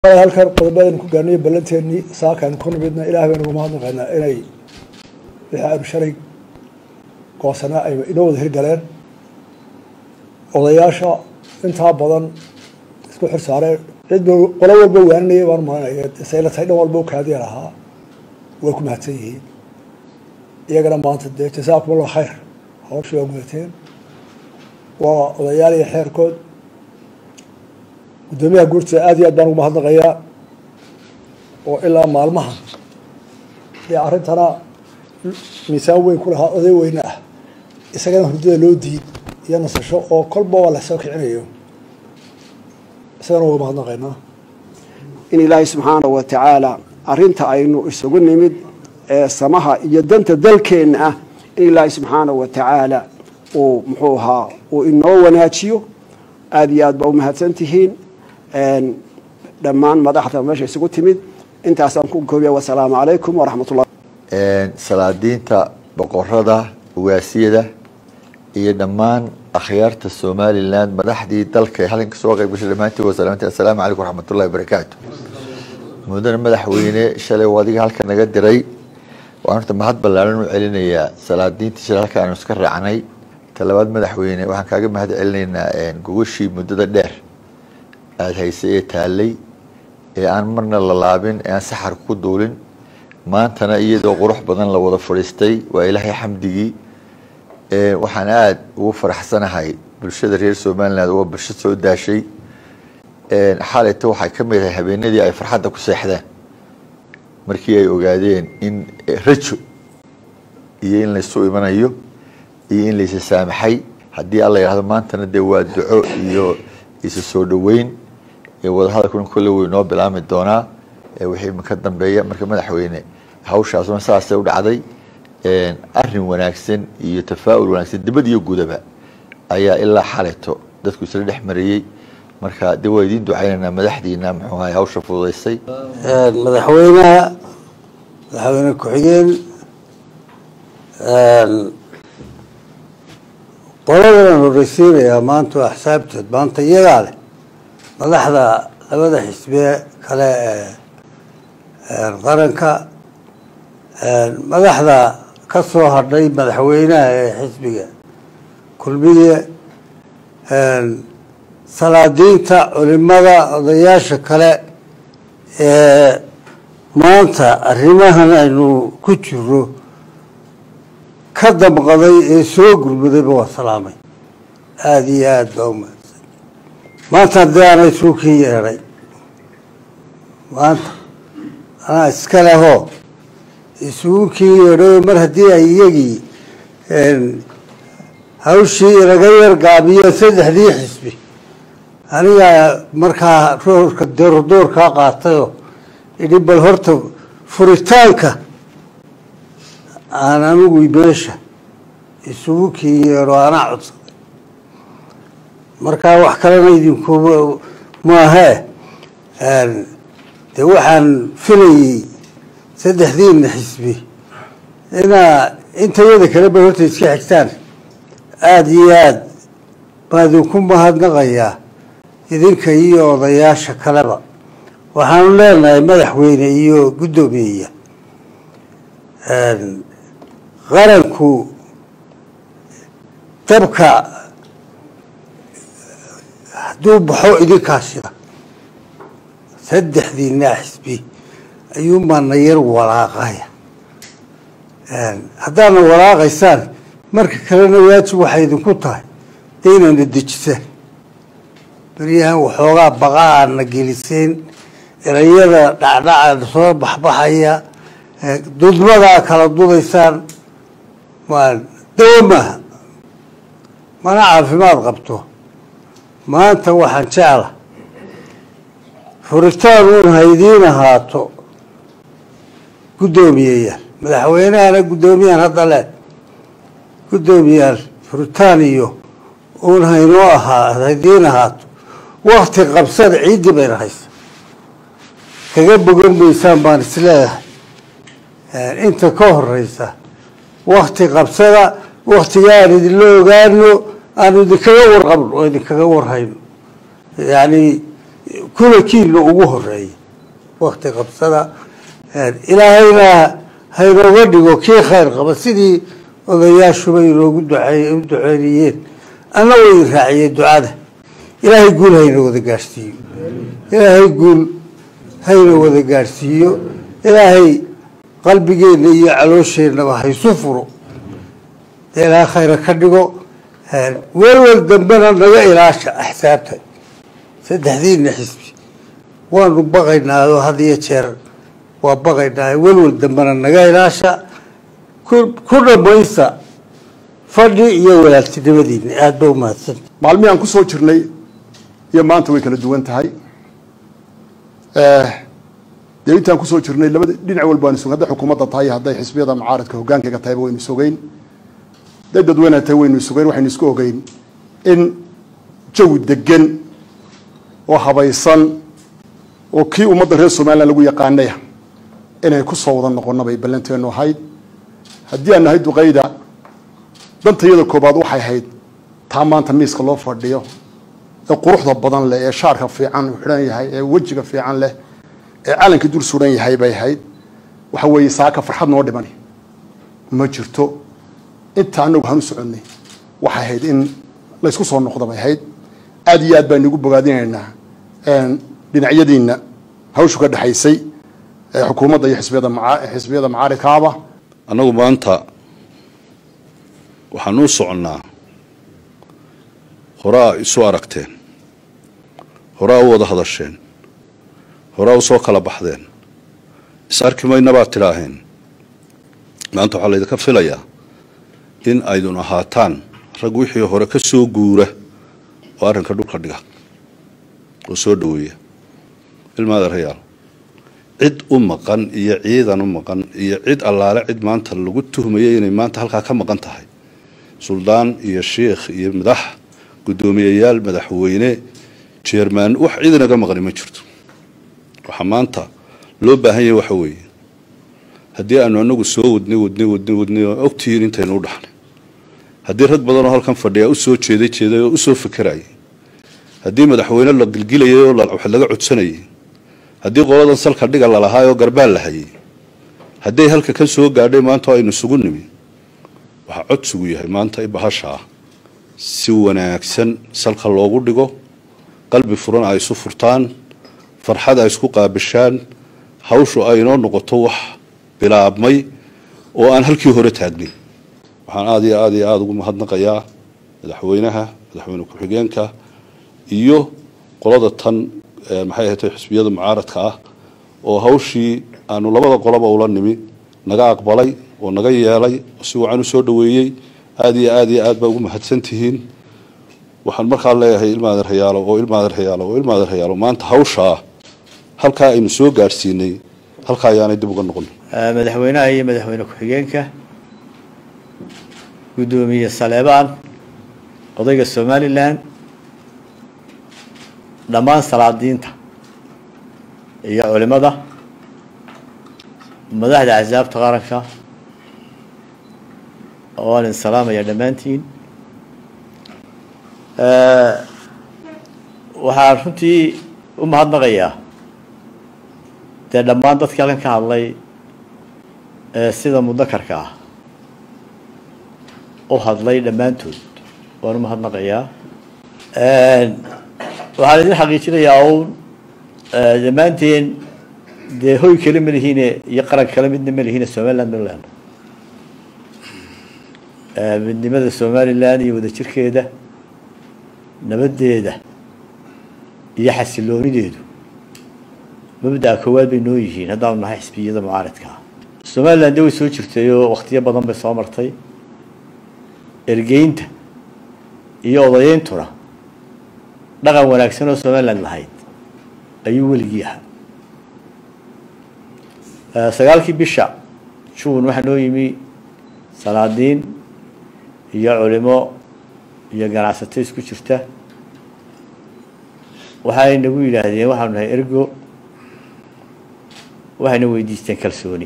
halkan qodobadaynu ku gaarnay ballanteennii saakaaynu ku nimidna ilaah baynu uga mahadnaqaynaa inay wixii aynu shalay goosanaa ay inoo wada hirgaleen odayaasha intaa badan isku xir saareen cidba qolo walba waaninaya baan maranaya sayla tahay dhan walba u kaadiya lahaa way ku mahadsan yihiin iyagana maanta dee jasaakum allah khayr hawshii waa gudateen waa odayaal iyo xeerkood guddoomiyaha guurtida aad iyo aad baan ugu mahadnaqayaa oo ilaa maalmaha dee arrintana miisaan weyn ku lahaa oday weyne ah isagana hurdada loo diid iyo nasasho oo kolba waa lasoo kicinayo isagana uga mahadnaqaynaa in ilaahay subxaanahu wa tacaala arrinta aynu isugu nimid ee samaha iyo danta dalkeenna ah in ilaahay subxaanahu wa tacaala uu muxuu ahaa uu inoo wanaajiyo aada iyo aad baa u mahadsan tihiin dhammaan madaxda meesha isugu timid intaasaan ku koobiya wasalaamu calaykum waraxmat ullah salaadiinta boqorada ugaasiyada iyo dhammaan akhyaarta somalilan madaxdii dalka ee halkan kasoo qayb gashay dhammaantii wasalaamti assalaamu calaykum waraxmatullahi wabarakaatu mudane madaxweyne shalay oo adiga halka naga diray waan horta mahad ballaaran u celinayaa salaadiintii shalay halka aanu iska raacnay talabaad madaxweyne waxaan kaaga mahad celinaynaa gogashii muddada dheer aada haysay ee taalay ee aan marna la laabin ee aan saxar ku duulin maantana iyadoo qurux badan la wada fadhiistay waa ilaahay xamdigii waxaan aada ugu faraxsanahay bulshada reer somaliland waa bulsho soo daashay xalayta waxay ka mid ahay habeenadii ay farxadda ku seexdeen markii ay ogaadeen in rajo iyo in laysu imanayo iyo in laysa saamaxay haddii alla yidhahdo maantana dee waa duco iyo isa soo dhoweyn wadahadalkuna kolle wey noo bilaami doonaa wixii ka dambeeya marka madaxweyne hawshaasuna saasay u dhacday arin wanaagsan iyo tafaa-ul wanaagsan dibad iyo gudaba ayaa ilaa xalayto dadku isla dhex mariyey marka de waa idiin ducaynaynaa madaxdiina muxuu ahay hawsha fududaysay madaxweynaha madaxweyne ku-xigeen qoladan horeysiinayaa maanta waa xisaabteed maanta iyagaa leh madaxda labada xisbiye kale ee qaranka madaxda ka soo hadhay madaxweynaha ee xisbiga kulmiye salaadiinta culimada odayaasha kale ee maanta arrimahan aynu ku jiro ka damqaday ee soo gurmadayba waa salaamay aada iyo aada baa umahadsan maanta haddii ana isuu kii yeedhay maanta anaa iska lehoo isugu kii yeedhayo mar haddii ay iyagii hawshii inaga yar gaabiyo saddexdii xisbi anigaa markaa roorka doordoorkaa qaatayoo idhi bal horta furitaanka aan anigu meesha isugu kii yeedho anaa codsaday markaa wax kalena idinku maahee dee waxaan filayey saddexdiina xisbi inaa intayada kale ba horta iska xigtaan aada iyo aada baa idinku mahadnaqayaa idinka iyo odayaasha kaleba waxaanu leenahay madaxweyne iyo guddoomiyeya qaranku dabka hadduu baxo idinkaa shida saddexdiinaa xisbi ayuunbaana yar walaaqaya haddaadna walaaqaysaan marka kalena waajib waxay idinku tahay dee inaadna dejisaan beryahan waxoogaa baqa aadna geliseen erayada dhacdhaca soo baxbaxaya dudmadaa kala dudaysaan dawo maaha mana caafimaad qabto maanta waxaan jecla furitaan uun haydiin ahaato guddoomiyeyaal madaxweynahana guddoomiyahan hadda le guddoomiyaal furitaan iyo uun haynoo ahaa haydiin ahaato wakti qabsada ciiddii bayna haysa kaga bogan maysaan baan isleedahay inta ka horeysa wakti qabsada waktiga aan idinla ogaano aanu idinkaga warqabno oo idinkaga warhayno yani kulankiina ugu horeeya wakti qabsada ilaahayna haynooga dhigo kii khayr qaba sidii odayaashuba inoogu ducey u duceynayeen anna way raaciyeen ducada ilaahay guul hayna wada gaadhsiiyo ilaahay guul hayna wada gaadhsiiyo ilaahay qalbigeenna iyo caloosheenaba haysu furo dee ilaahay khayra ka dhigo welwel dambena naga ilaasha axsaabta saddexdiina xisbi waanu baqaynaa oo had iyo jeer waa baqaynaa welwel dambena naga ilaasha ku dhamaysta fadhi iyo walaaltinimadiina aada ba umahadsanta maalmihii aan ku soo jirnay iyo maanta way kala duwan tahay dee intaan kusoo jirnay labada dhinac walba waynu sugn hadday xukuumadda tahay hadday xisbiyada mucaaradka hogaankayga tahayba waynu sugeyn hadday dadweynaha tahay waynu sugeyn waxaynu isku ogeyn in jawi degan oo habaysan oo kii ummadda reer somalilan lagu yaqaanaya inay ku soo wada noqonna bay ballanteenu ahayd haddii aan nahay duqayda dantayada koobaad waxay ahayd taa maanta miiska loo fadhiyo ee quruxda badan leh ee shaarka fiican uu xidhan yahay ee wejiga fiican leh ee calankii dul suran yahay bay ahayd waxa weeye saaka farxad noo dhimani ma jirto inta anagu waxaan u soconnay waxay ahayd in laysku soo noqdo bay ahayd aada iyo aad baan igu bogaadinaynaa dhinacyadiina hawshu ka dhexaysay ee xukuumadda iyo xisbiyada maca xisbiyada macaaridkaaba annagu maanta waxaan u soconnaa horaa isu aragteen horaa u wada hadasheen horaa u soo kala baxdeen is arki mayna baad tidhaaheen maanta waxaa laydinka filayaa in aydun ahaataan rag wixii hore ka soo guura oo arrinka dhulka dhiga oo soo dhoweeya ilmaadeerayaal cid u maqan iyo ciidan u maqan iyo cid allaale cid maanta lagu tuhmayay inay maanta halkaa ka maqan tahay suldaan iyo shiikh iyo madax guddoomiyeyaal madaxweyne jeermaan wax cid inaga maqani ma jirto waxaa maanta loo baahan yahay waxa weeye haddii aanu anagu soo wadnay wadnay wadnay wadnay oo ogtihiin intaynu u dhaxnay haddii rag badan oo halkan fadhiya u soo jeeday jeeday oo u soo fekerayay haddii madaxweyne la gilgilayay oo wax laga codsanayay haddii qoladan salka dhiga lalahaay oo garbaal la hayay hadday halka ka soo gaadhay maanta oo aynu isugu nimi waxaa codsigu yahay maanta bahasha ah si wanaagsan salka loogu dhigo qalbi furan ay isu furtaan farxad ay isku qaabishaan hawshu ay inoo noqoto wax bilaabmay oo aan halkii hore taagnin waxaan aada iyo aada iyo aada ugu mahadnaqayaa madaxweynaha madaxweyne ku-xigeenka iyo qolada tan maxay ahatay xisbiyada mucaaradka ah oo hawshii aanu labada qoloba ula nimi naga aqbalay oo naga yeelay oo si wacan u soo dhoweeyey aada iyo aada iyo aad baa ugu mahadsan tihiin waxaan markaa leeyahay ilmaadeerhayaalo oo ilmaadeerhayaalo oo ilmaadeerhayaalo maanta hawshaa halkaa aynu soo gaadhsiinay halkaa ayaanay dib uga noqon madaxweynaha iyo madaxweyne ku-xigeenka guddoomiye saleebaan odayga somalilan dhammaan salaadiinta iyo culimada madaxda axsaabta qaranka waan idin salaamaya dhammaantiin waxaan runtii u mahadnaqayaa dee dhammaan dadkii halkan ka hadlay ee sida mudakarka ah u hadlay dhammaantood waan u mahadnaqayaa waxaan idin xaqiijinayaa uun dhammaanteen dee hoy kale ma lihiine iyo qaran kale midna ma lihiine somaliland baynu leenahay midnimada somaliland iyo wadajirkeeda nabaddeeda iyo xasiloonideedu mabda'a koowaad bay noo yihiin haddaanu nahay xisbiyada mucaaradka ah somaliland de way soo jirtay oo wakhtiyo badan bay soo martay ergeynta iyo odayeyntuna dhaqan wanaagsan oo somaliland lahayd ayuu weligii ahaa sagaalkii bisha juun waxaa noo yimi salaadiin iyo culimo iyo ganacsato isku jirta waxay nagu yidhaahdeen waxaanu nahay ergo waxayna weydiisteen kalsooni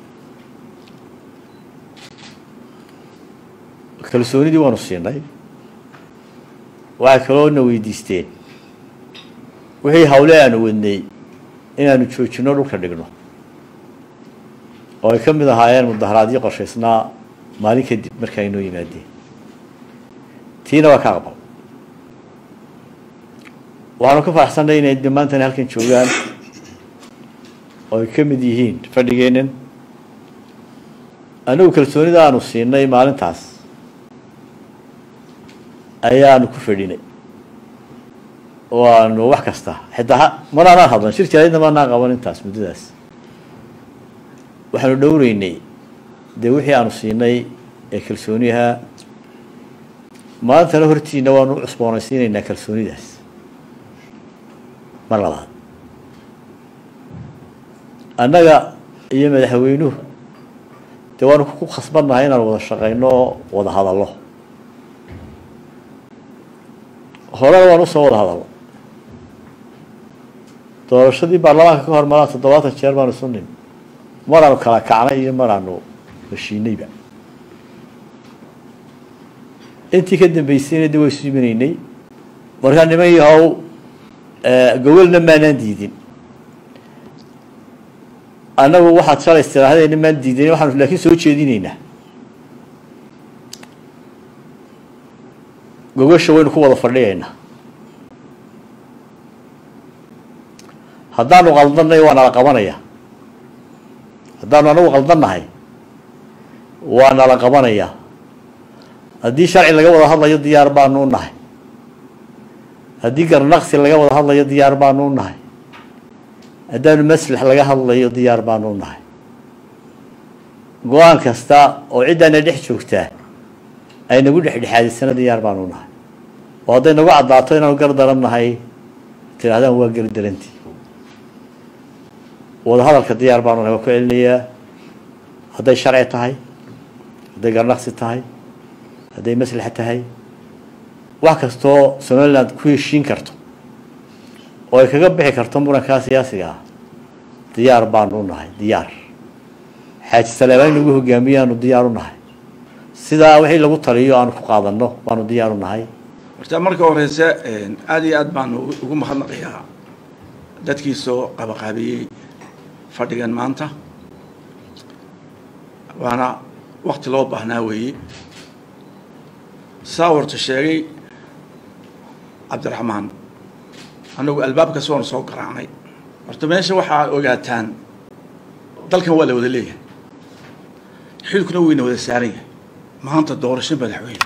kalsoonidii waanu siinay waxay kaloo na weydiisteen wixii hawle aanu wadnay inaanu joojino dhulka dhigno oo ay ka mid ahaayeen mudaharaadyo qorshaysnaa maalin kadib marka ay noo yimaadeen tiina waa ka aqbal waxaanu ka faraxsannay inay dhammaantani halkan joogaan oo ay ka mid yihiin fadhigeennan anigu kalsoonida aanu siinay maalintaas ayaanu ku fadhinay oo aanu wax kasta xitaa manaanaan hadlan shir jaaladna maanaan qaban intaas muddadaas waxaanu dhowreynay dee wixii aanu siinay ee kalsooniha maantana hortiina waanu u cusboonaysiinaynaa kalsoonidaas mar labaad annaga iyo madaxweynuhu dee waanu ku khasbannahay inaan wada shaqayno oo wada hadallo horena waan usoo wada hadalno doorashadii baarlamaanka ka hor maraa toddobaatan jeer baanu isu nimi maraanu kala kacnay iyo maraanu heshiinayba intii ka dambeysayna de way isu imanaynay markaa niman yahow gawalna maanaan diidin annagu waxaad shalay istiraahdeena maan diidan waxaanu laakiin soo jeedinaynaa gogasha waynu ku wada fadhiyaynaa haddaanu qaldanay waa nala qabanaya haddaanu anagu qaldannahay waa nala qabanaya haddii sharci laga wada hadlayo diyaar baanu u nahay haddii garnaqsi laga wada hadlayo diyaar baanu u nahay haddaanu maslax laga hadlayo diyaar baanu u nahay go-aan kasta oo ciddaana dhex joogtaa ay nagu dhexdhexaadisana diyaar baanu u nahay oo hadday nagu caddaato inaanu gar daran nahay tidhahdaan waa gari darantii wada hadalka diyaar baanu nahay waa ku celinayaa hadday sharci tahay hadday garnaqsi tahay hadday maslaxa tahay wax kastoo somaliland ku heshiin karto oo ay kaga bixi karto murankaa siyaasiga ah diyaar baanu u nahay diyaar xaaji saleebaan inagu hogaamiyaanu diyaar u nahay sidaa wixii lagu taliyo aanu ku qaadanno baanu diyaar u nahay horta marka horeyse aada iyo aad baanu ugu mahadnaqayaa dadkii soo qabaqaabiyey fadhigan maanta waana wakti loo baahnaa weeye saa horta sheegay cabdiraxmaan annagu albaabkas waanu soo garaacnay horta meesha waxaa ogaataan dalkan waa la wada leeyahay xilkuna weyna wada saaran yahay maanta doorasho madaxweyne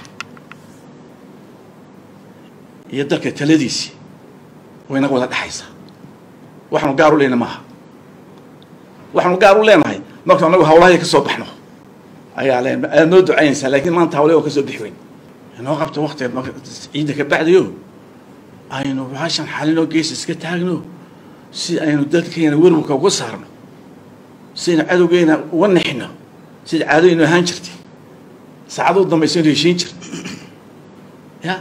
iyo dalka taladiisii waynaga wada dhexaysaa waxaanu gaar u leyna maaha waxaanu gaar u leenahay marka anagu hawlahay ka soo baxno ayaa leen aad noo ducaynaysaa laakiin maanta hawle oo ka soo bixi weyn inoo qabto wakti ciidda ka bacdayo aynu baashan xalinoo gees iska taagno si aynu dadkeena werwarka uga saarno si aynu cadowgeena uga nexino sida caadooyinu ahaan jirtay saacaduu dambaysa aynu heshiin jirta ya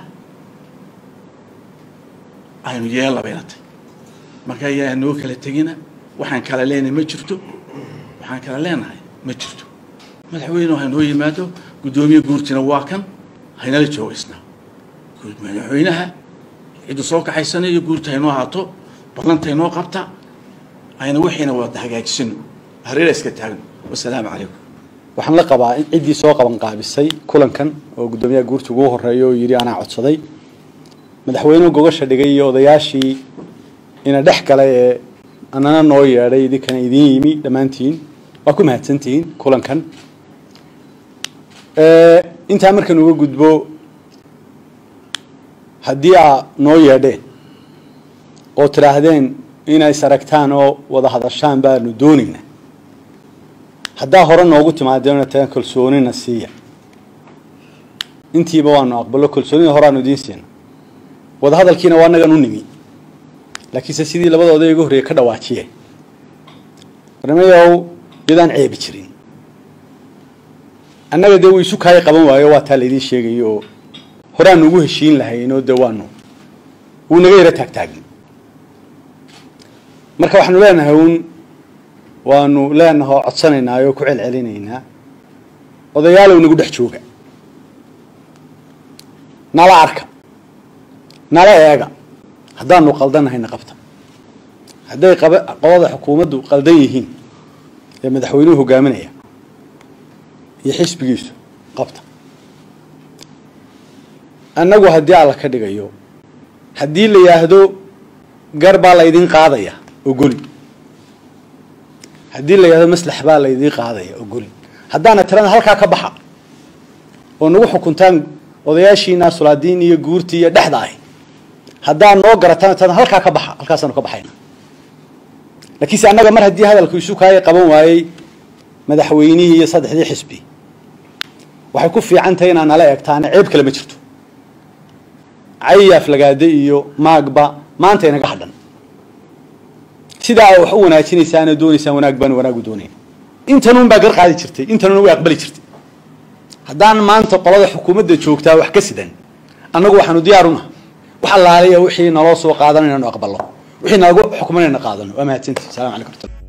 aynu yeella bayna tay marka ayaa noo kala tegina waxaan kala leenahay ma jirto waxaan kala leenahay ma jirto madaxweyne ha noo yimaado guddoomiye guurtina waa kan haynala joogaysnaa madaxweynaha ciddu soo kaxaysanayo guurta haynoo haato ballanta haynoo qabta ayna wixiina wada hagaajisino hareera iska taagno wasalaamu calaykum waxaan la qabaa in ciddii soo qaban qaabisay kulankan oo guddoomiyaha guurta ugu horeeya oo yidhi anaa codsaday madaxweynuhu gogasha dhigay iyo odayaashii ina dhex galay ee anana noo yeedhay idinkana idiin yimi dhammaantiin waa ku mahadsantihiin kulankan intaa markan uga gudbo haddii aa noo yeedheen oo tidhaahdeen inay saragtaan oo wada hadashaan baanu doonayna haddaa hore noogu timaadeen tagan kalsoonina siiya intiiba waanu aqbalo kalsoonida horeaanu idiin siina wada hadalkiina waa nagan u nimi laakiinse sidii labada oday iga horreeyay ka dhawaajiyeen barnamayow iyadaan ceebi jirin annaga dee wuu isu kaaya qaban waayo waa taa laydiin sheegayo oo horaanu ugu heshiin lahaynoo dee waanu wuu naga yaro taagtaagin marka waxaanu leenahay uun waanu leenahay oo codsanaynaa oo ku celcelinaynaa odayaalow nagu dhex jooga nala arka nala eega haddaanu qaldannahayna qabta hadday qaba qolada xukuumaddu qaldan yihiin ee madaxweynuhu hogaaminaya iyo xisbigiisu qabta annagu haddii alla ka dhigayo haddii la yidhaahdo gar baa laydin qaadaya ogoli haddii la yidhahdo maslax baa laydin qaadaya ogoli haddaana tirada halkaa ka baxa oo nagu xukuntaan odayaashiina sulaadiin iyo guurtii iyo dhexda ahi haddaa noo garataan tirada halkaa ka baxa halkaasaanu ka baxayna laakiinse annaga mar haddii hadalku isu kaaya qaban waayey madaxweynihii iyo saddexdii xisbi waxay ku fiican tahay inaan nala egtaana ceeb kale ma jirto cayaaf lagaade iyo maagba maanta inaga hadhan sidaa aa wax u wanaajinaysaana doonaysaan wanaag baan wanaagu doonayn intanuun baa gar qaadi jirtay intanuuna way aqbali jirtay haddaan maanta qolada xukuumadda joogtaa wax ka sidan annagu waxaanu diyaaruna wax allaaliya wixii naloo soo qaadan inaanu aqbalno wixii nalagu xukman inayna qaadano waa mahadsantii salamu calaykum